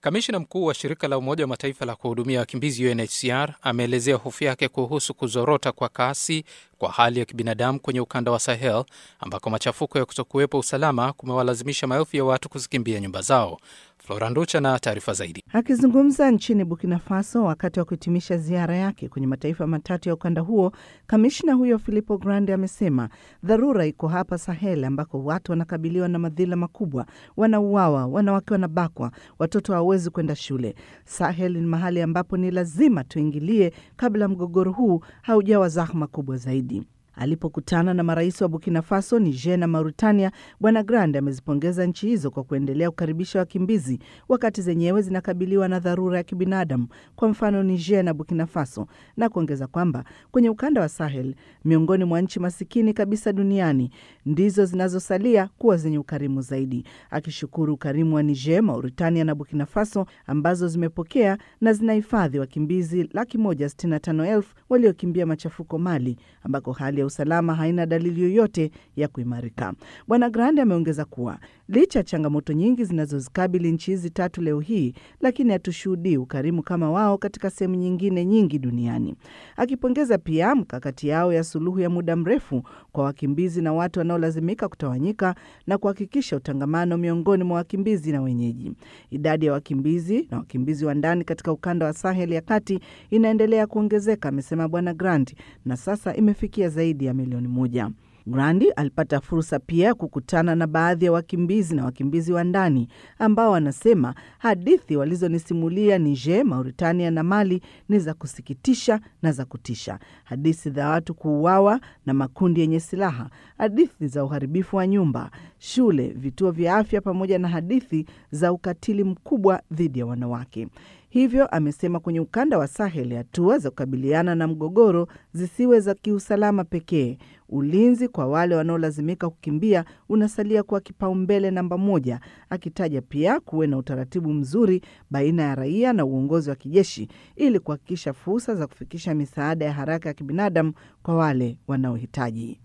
Kamishna mkuu wa shirika la Umoja wa Mataifa la kuhudumia wakimbizi UNHCR ameelezea hofu yake kuhusu kuzorota kwa kasi kwa hali ya kibinadamu kwenye ukanda wa Sahel ambako machafuko ya kutokuwepo usalama kumewalazimisha maelfu ya watu kuzikimbia nyumba zao. Flora Nducha na taarifa zaidi. Akizungumza nchini Burkina Faso wakati wa kuhitimisha ziara yake kwenye mataifa matatu ya ukanda huo, kamishna huyo Filippo Grandi amesema dharura iko hapa Sahel, ambako watu wanakabiliwa na madhila makubwa, wanauawa, wanawake wanabakwa, watoto hawawezi kwenda shule. Sahel ni mahali ambapo ni lazima tuingilie kabla mgogoro huu haujawa zahma kubwa zaidi. Alipokutana na marais wa Burkina Faso, Niger na Mauritania, Bwana Grande amezipongeza nchi hizo kwa kuendelea kukaribisha wakimbizi wakati zenyewe zinakabiliwa na dharura ya kibinadamu, kwa mfano Niger na Burkina Faso, na kuongeza kwamba kwenye ukanda wa Sahel, miongoni mwa nchi masikini kabisa duniani, ndizo zinazosalia kuwa zenye ukarimu zaidi, akishukuru ukarimu wa Niger, Mauritania na Burkina Faso ambazo zimepokea na zinahifadhi wakimbizi laki moja sitini na tano elfu waliokimbia machafuko Mali, ambako hali ya usalama haina dalili yoyote ya kuimarika. Bwana Grande ameongeza kuwa licha ya changamoto nyingi zinazozikabili nchi hizi tatu leo hii, lakini hatushuhudii ukarimu kama wao katika sehemu nyingine nyingi duniani, akipongeza pia mkakati yao ya suluhu ya muda mrefu kwa wakimbizi na watu wanaolazimika kutawanyika na kuhakikisha utangamano miongoni mwa wakimbizi na wenyeji. Idadi ya wakimbizi na wakimbizi wa ndani katika ukanda wa Sahel ya kati inaendelea kuongezeka, amesema Bwana Grandi, na sasa imefikia zaidi ya milioni moja. Grandi alipata fursa pia ya kukutana na baadhi ya wakimbizi na wakimbizi wa ndani ambao wanasema hadithi walizonisimulia Niger, Mauritania na Mali ni za kusikitisha na za kutisha: hadithi za watu kuuawa na makundi yenye silaha, hadithi za uharibifu wa nyumba, shule, vituo vya afya, pamoja na hadithi za ukatili mkubwa dhidi ya wanawake. Hivyo amesema kwenye ukanda wa Sahel hatua za kukabiliana na mgogoro zisiwe za kiusalama pekee. Ulinzi kwa wale wanaolazimika kukimbia unasalia kuwa kipaumbele namba moja, akitaja pia kuwe na utaratibu mzuri baina ya raia na uongozi wa kijeshi ili kuhakikisha fursa za kufikisha misaada ya haraka ya kibinadamu kwa wale wanaohitaji.